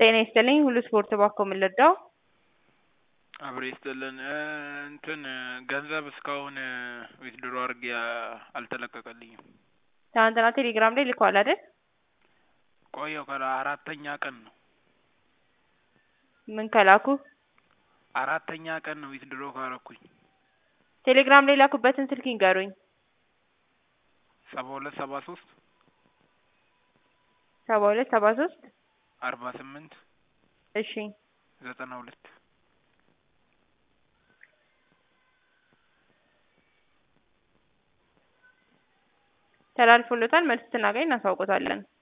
ጤና ይስጥልኝ ሁሉ ስፖርት ባኮ ምን ልርዳው? አብሮ ይስጥልን እንትን ገንዘብ እስካሁን ዊዝድሮ አድርጌ አልተለቀቀልኝም። ትናንትና ቴሌግራም ላይ ልከዋል አይደል? ቆየሁ ከላ አራተኛ ቀን ነው ምን ከላኩ? አራተኛ ቀን ነው ዊዝድሮ ካረኩኝ። ቴሌግራም ላይ ላኩበትን ስልክ ይንገሩኝ። ሰባ ሁለት ሰባ ሶስት ሰባ ሁለት ሰባ ሶስት አርባ ስምንት እሺ ዘጠና ሁለት ተላልፎሎታል። መልስ ስናገኝ እናሳውቆታለን።